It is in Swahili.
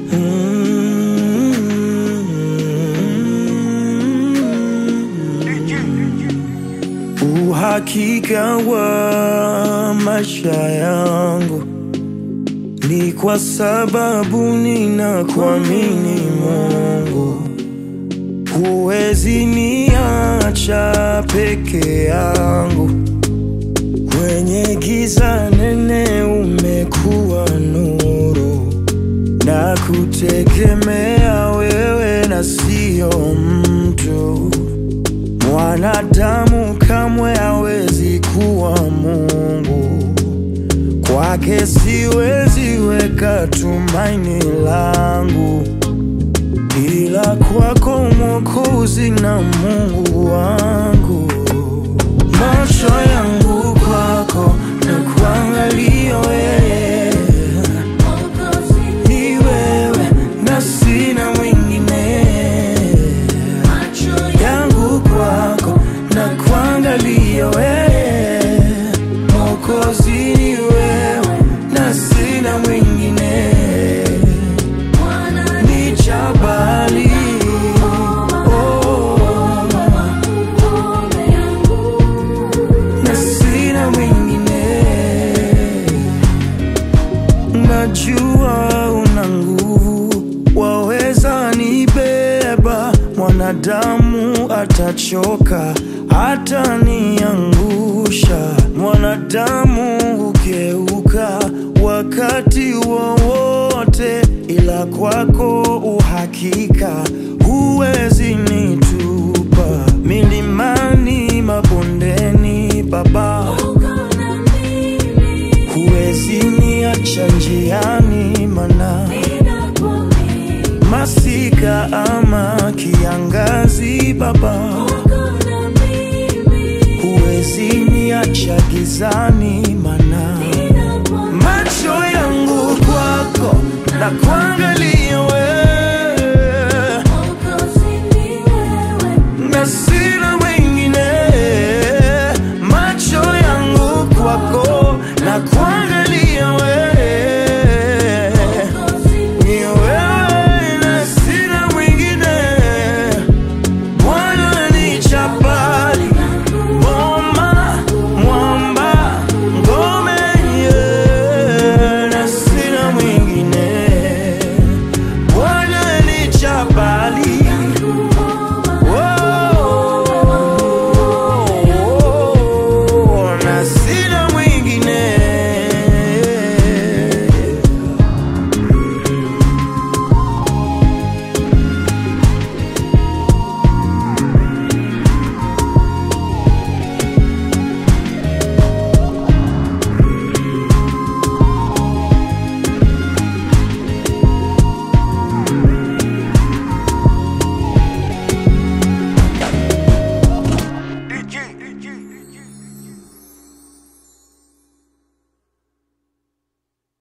Uhakika wa maisha yangu ni kwa sababu ninakuamini Mungu. Huwezi niacha peke yangu, kwenye giza nene umekuwa nuru, na kutegemea wewe na sio mtu. Mwanadamu kamwe hawezi kuwa Mungu, kwake siwezi weka tumaini langu, ila kwako Mwokozi na Mungu wangu. Macho yangu kwako na kuangalia wewe, ni wewe na sina mwingine yangu kwako na kuangalia wewe, Mwokozi ni wewe na sina mwingine, ni jabali oh, na sina mwingine. Najua una nguvu, waweza nibeba. Mwanadamu atachoka, ataniangusha. Mwanadamu hugeuka wakati wowote, ila kwako uhakika, huwezi nitupa milimani, mabondeni, Baba huwezi niacha njiani, mana masika ama kiangazi, Baba huwezi niacha gizani,